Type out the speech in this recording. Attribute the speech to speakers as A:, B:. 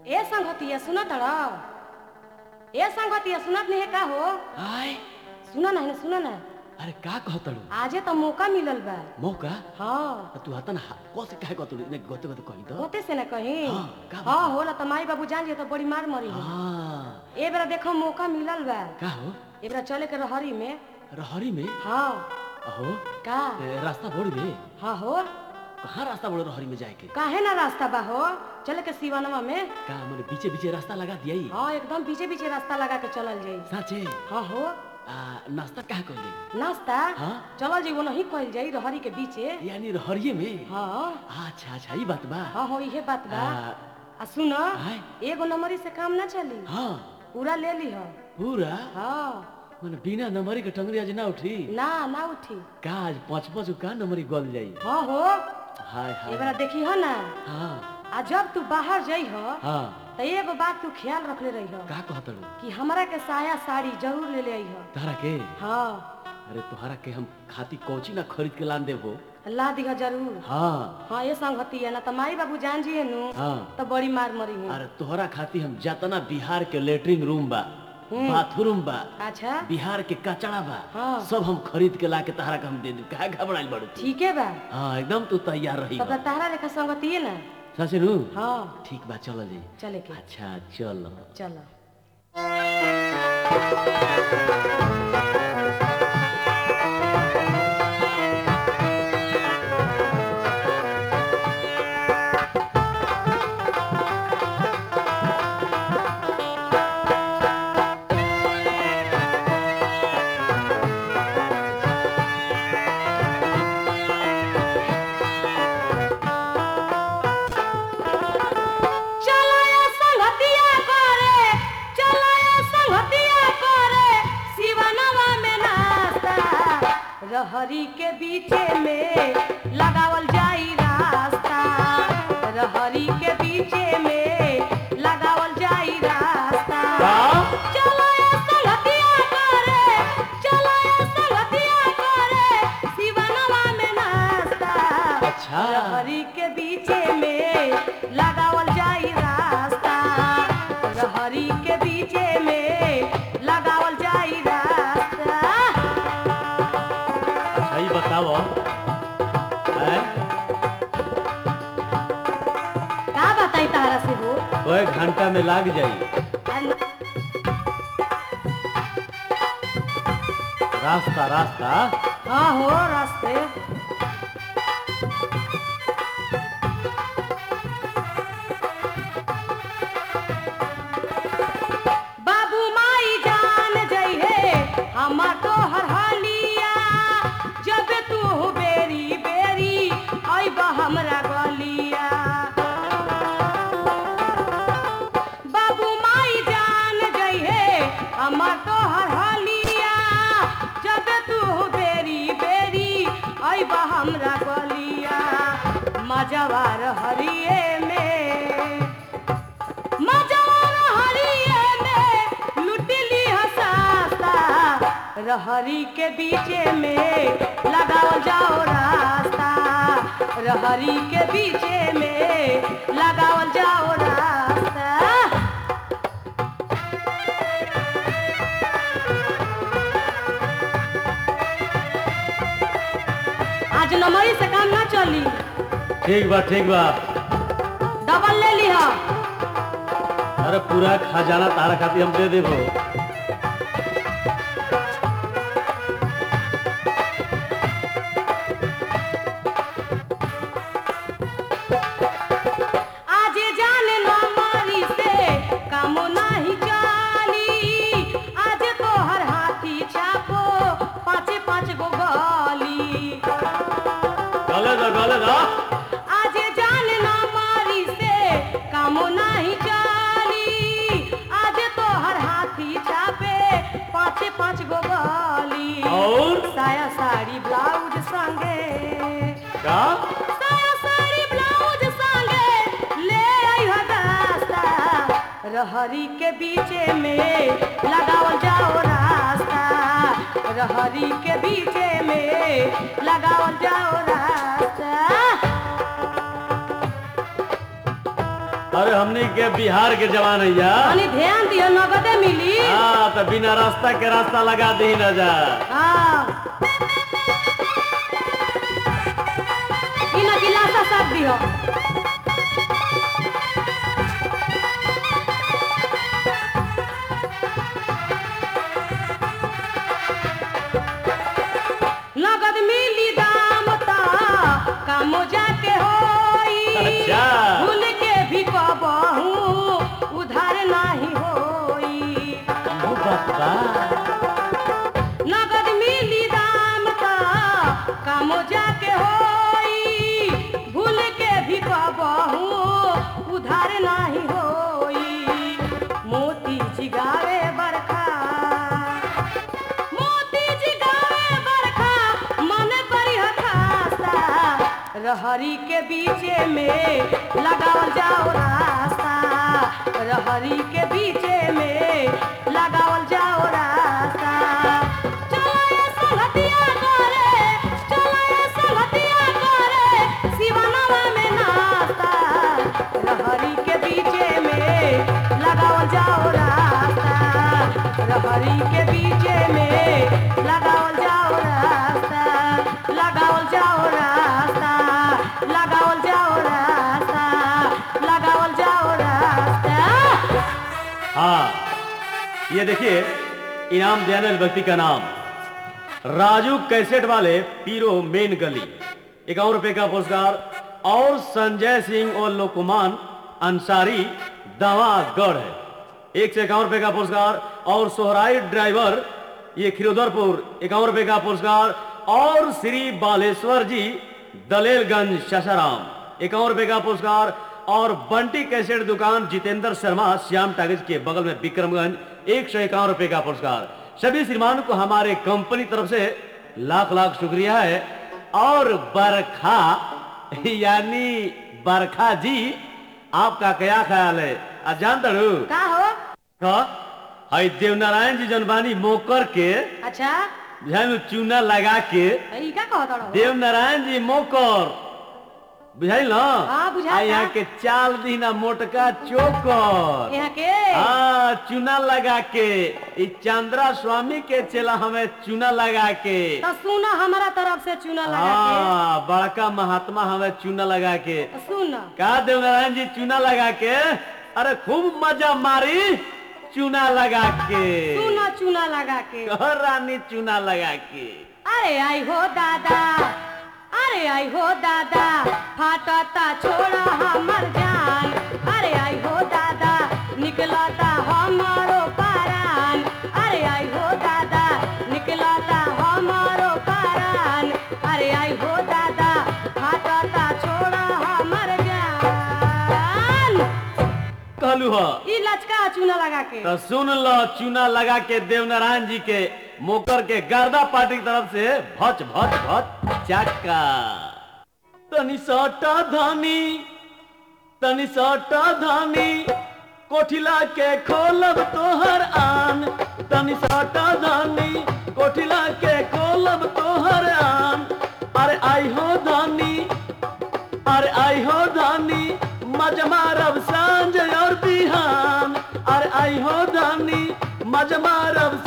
A: ए संगतिया सुनत र ए संगतिया सुनत नहीं का हो
B: आय
A: सुन ना सुन ना
B: अरे का कहतड़ू
A: आजे तो मौका मिलल बा
B: मौका
A: हाँ
B: तू हतन कसे काहे कहतड़ू ने गते गते कहि दो
A: होते से ना कहीं
B: हाँ, का बात
A: हाँ
B: बा?
A: होला तो माई बाबू जान जे तो बड़ी मार मरी हो
B: हां
A: ए बेरा देखो मौका मिलल बा
B: का हो
A: ए बेरा चले के रहरी में
B: रहरी में
A: हाँ
B: अहो
A: का
B: ए, रास्ता बोड़ी रे
A: हाँ हो
B: कहाँ रास्ता बोड़े रहरी में जाए के
A: काहे ना रास्ता बा हो चले के सिवानवा में
B: का मैंने बीचे बीचे रास्ता लगा दिया ही
A: हाँ एकदम पीछे पीछे रास्ता लगा के चलल जाई
B: साचे
A: हाँ हो
B: आ, नाश्ता कहाँ कर ले
A: नाश्ता
B: हाँ?
A: चलल जाई वो नहीं कइल जाई रहरी के बीचे
B: यानी रहरिये में
A: हाँ
B: अच्छा अच्छा ये बात बा
A: हाँ हो इहे बात बा
B: आ,
A: आ सुन
B: आय।
A: एगो नंबरी से काम ना चली
B: हाँ
A: पूरा ले ली हो
B: पूरा
A: हाँ
B: मैंने बिना नंबरी के टंगरी आज ना उठी
A: ना ना उठी
B: का आज पाँच पाँच का नंबरी गल जाई
A: हाँ हो
B: हाय हाय
A: एबरा देखी हो ना
B: हाँ
A: आ जब तू बाहर जाइ हो
B: हाँ
A: तो एगो बात तू ख्याल रखले रही हो
B: का कहतड़ू
A: कि हमरा के साया साड़ी जरूर ले ले आई हो
B: तारा के
A: हाँ
B: अरे तुहरा के हम खाती कौची ना खरीद के लान देबो
A: ला दिह जरूर
B: हाँ
A: हाँ ये संगति है ना तो माई बाबू जान जी नु
B: हाँ
A: तो बड़ी मार मरी हूँ
B: अरे तोहरा खाती हम जतना बिहार के लेटरिन रूम बा बाथरूम बा
A: अच्छा
B: बिहार के कचड़ा बा
A: हाँ।
B: सब हम खरीद के ला के तहरा के हम दे देब काहे घबराइल बाड़ू तू?
A: ठीक है बा
B: हाँ एकदम तू तैयार रही
A: तब तो तारा लेखा संगति है ना
B: सच नु
A: हाँ
B: ठीक बा चल जी
A: चले के
B: अच्छा चल
A: चलो चलाया संगतिया करे चलाया संगतिया करे शिवनवा में नास्ता रहरी के बीचे में लगावल जाई रास्ता रहरी के बीचे में लगावल जाई रास्ता चलाया संगतिया करे चलाया संगतिया करे शिवनवा में नास्ता
B: अच्छा।
A: रहरी के बीचे में लगावल जाई रास्ता रहरी के बीचे में लगावल जाई रास्ता
B: सही बताओ हैं?
A: का बताई तारा से हो
B: कोई घंटा में लाग जाई रास्ता रास्ता
A: हाँ हो रास्ते बाबू माई जान जइहे हमा तो हर हालिया जब तू बेरी बेरी अइब हमरा गलिया बाबू माई जान जइहे हमर तो हर हालिया जब तू बेरी बेरी अइब हमरा गलिया मजवार हरिये में मजवार हरिये में लुटली हसाता रहरी के बीचे में लगाओ जाओ रास्ता रहरी के बीचे में लगाओ जाओ रास्ता आज नमरी से काम ना चली
B: ठीक बा ठीक बा
A: डबल ले लिहा
B: अरे पूरा खजाना तारा खाती हम दे देबो
A: आज जान नमरी से काम नहीं चली आज तो हर हाथी छापो पाँच पाँच गो गली
B: गले दा गले दा
A: आज जान नमरी से काम नहीं चली आज तो हर हाथी छापे पाँच पाँच गो गली
B: और
A: साया साड़ी ब्लाउज संगे
B: का
A: साया साड़ी ब्लाउज संगे ले आइहो दास्ता रहरी के बीचे में लगावल जाओ रास्ता रहरी के बीचे में लगावल जाओ रास्ता
B: अरे हमनी के बिहार के जवान है या
A: तनी ध्यान दियो नगदे मिली
B: हाँ तो बिना रास्ता के रास्ता लगा दी न जा
A: हाँ इन गिलासा सब दियो नगद मिली दाम ता कामो जाके होई
B: अच्छा।
A: भूल के भी कबहू उधार नाही होई
B: वो बात बा
A: नगद मिली दाम ता कामो जाके होई भूल के भी कबहू उधार नाही होई मोती जिगावे बरखा मोती जिगावे बरखा मन करी हठासा रहरी के बीचे में लगावल जाओ रास्ता रहरी के बीचे में लगावल जाओ रास्ता चलो ये संगतिया करे चलो ये संगतिया करे सिवानवा में नास्ता रहरी के बीचे में लगावल जाओ रास्ता रहरी के बीचे में लगावल जाओ रास्ता लगावल जाओ रास्ता लगावल जाओ रास्ता लगावल जाओ रास्ता
B: हाँ ये देखिए इनाम देने वाले व्यक्ति का नाम राजू कैसेट वाले पीरो मेन गली इक्यावन रुपए का पुरस्कार और संजय सिंह और लोकमान अंसारी दवागढ़ है एक से इक्यावन रुपए का पुरस्कार और सोहराई ड्राइवर ये खिरोधरपुर इक्यावन रुपए का पुरस्कार और श्री बालेश्वर जी दलेलगंज शशाराम इक्यावन रुपए का पुरस्कार और बंटी कैसेट दुकान जितेंद्र शर्मा श्याम टागिज के बगल में विक्रमगंज एक सौ इक्यावन रुपए का पुरस्कार सभी श्रीमान को हमारे कंपनी तरफ से लाख लाख शुक्रिया है और बरखा यानी बरखा जी आपका क्या ख्याल है आज जानता रू
A: का हो
B: का हई देवनारायण जी जनबानी मोकर के
A: अच्छा
B: बुझाई में चूना लगा के
A: ई का कहत रहो
B: देवनारायण जी मोकर बुझाइल ना
A: हाँ, बुझाता।
B: आ यहाँ के चाल दीना मोटका चोकर
A: यहाँ के
B: हाँ चूना लगा के ई चंद्रा स्वामी के चला हमें चूना लगा के
A: तो सुना हमारा तरफ से चूना लगा
B: हाँ बड़का महात्मा हमें चूना लगा के
A: के सुन
B: का देवनारायण जी चूना लगा के अरे खूब मजा मारी चूना लगा के
A: सुना चूना लगा के
B: कह रानी चूना लगा के
A: अरे आई हो दादा अरे आई हो दादा फाटता छोड़ा हमर जान अरे आई हो दादा निकलता हमारो पारान अरे आई हो दादा निकलता हमारो पारान अरे आई हो दादा फाटता छोड़ा हमर जान
B: कहलू ह
A: ई लचका चूना लगा के
B: तो सुन लो चूना लगा के देवनारायण जी के मोकर के गर्दा पार्टी की तरफ से भच भच भच चाका तनी सटा धानी तनी सटा धानी कोठिला के खोलब तोहर आन तनी सटा धानी कोठिला के खोलब तोहर आन अरे आई हो धानी अरे आई हो धानी मज मारब सांझ और बिहान अरे आई हो धानी मज मारब